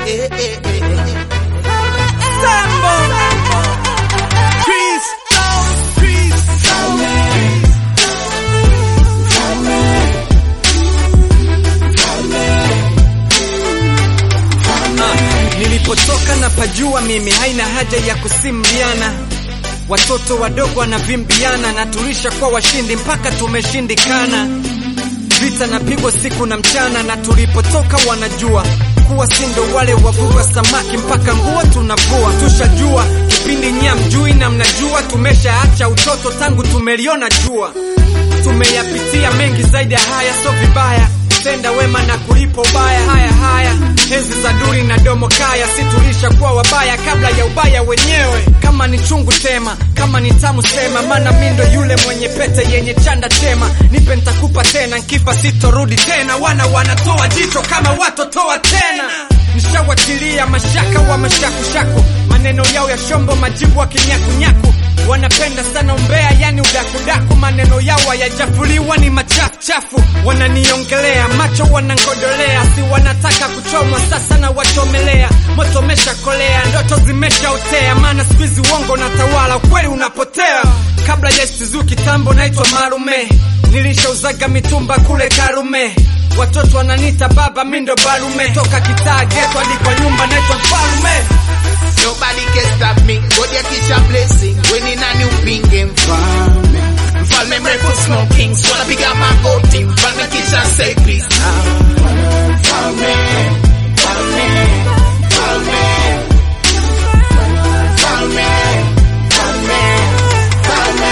eh, eh, eh. Sambo. Chris. Chris. Nilipotoka na pajua mimi, haina haja ya kusimbiana. Watoto wadogo wanavimbiana na tulisha kwa washindi mpaka tumeshindikana. Vita napigwa siku na mchana, na tulipotoka wanajua kuwa sindo wale wavua samaki mpaka nguo tunavua. Tushajua kipindi nyia mjui, na mnajua tumeshaacha utoto tangu tumeliona jua. Tumeyapitia mengi zaidi ya haya, so vibaya tenda wema na kulipo ubaya. Haya haya, enzi za duri na domo kaya, si tulisha kuwa wabaya kabla ya ubaya wenyewe. Kama ni chungu tema, kama ni tamu sema, maana mi ndo yule mwenye pete yenye chanda chema. Nipe ntakupa tena, nkifa sitorudi tena. Wana wanatoa jicho kama watotoa tena Nishawatilia mashaka wa mashakushaku, maneno yao ya shombo, majibu wa kinyakunyaku. Wanapenda sana umbea, yani udakudaku, maneno yao hayajafuliwa ni machafuchafu. Wananiongelea macho, wanangodolea, si wanataka kuchomwa, sasa na wachomelea. Moto umeshakolea, ndoto zimeshaotea, maana siku hizi uongo na tawala, ukweli unapotea. Kabla ya Isuzu kitambo, naitwa Marume, nilishauzaga mitumba kule Karume. Watoto wananita baba, mi ndo barume, toka kitaa geto hadi kwa nyumba, naitwa mfalume. Nobody can stop me. God ya kisha blessing. When in a new pinge mfalme. Mfalme mrefu smoking. Swala piga magoti. Mfalme kisha say peace. Mfalme, mfalme, mfalme, mfalme, mfalme, mfalme.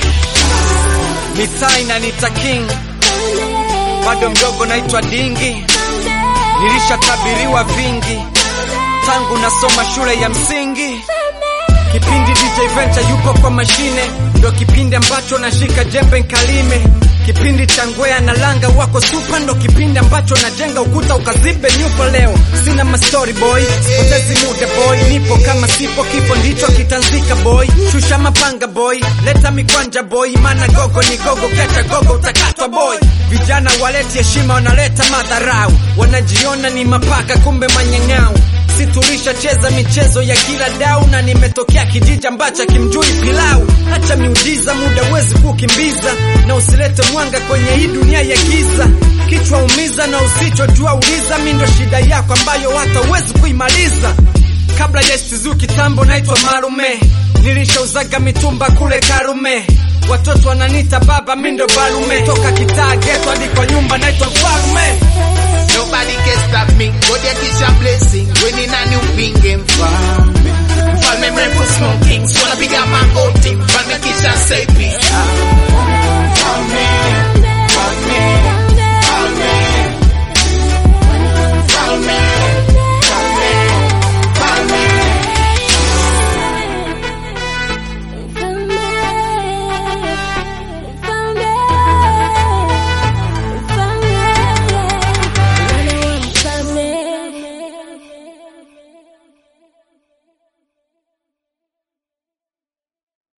Mitaa inanita king, bado mdogo naitwa dingi. Nilishatabiriwa vingi tangu nasoma shule ya msingi. Kipindi DJ Venture yupo kwa mashine, ndo kipindi ambacho nashika jembe nkalime. Kipindi cha ngwea na langa wako super, ndo kipindi ambacho najenga ukuta ukazibe nyupo. Leo sina mastori boy, potezi muda boy, nipo kama sipo, kifo ndicho kitanzika boy. Shusha mapanga boy, leta mikwanja boy, mana gogo ni gogo, kecha gogo utakatwa boy. Vijana waleti heshima, wanaleta madharau, wanajiona ni mapaka, kumbe manyang'au si tulishacheza michezo ya kila dau, na nimetokea kijiji ambacho kimjui pilau. Hacha miujiza, muda huwezi kukimbiza, na usilete mwanga kwenye hii dunia ya giza. Kichwa umiza na usichojua uliza, mi ndo shida yako ambayo hata huwezi kuimaliza. Kabla ya Isuzu kitambo, naitwa Marume, nilishauzaga mitumba kule Karume. Watoto wananita baba, mi ndo barume, toka kitaa geto hadi kwa nyumba na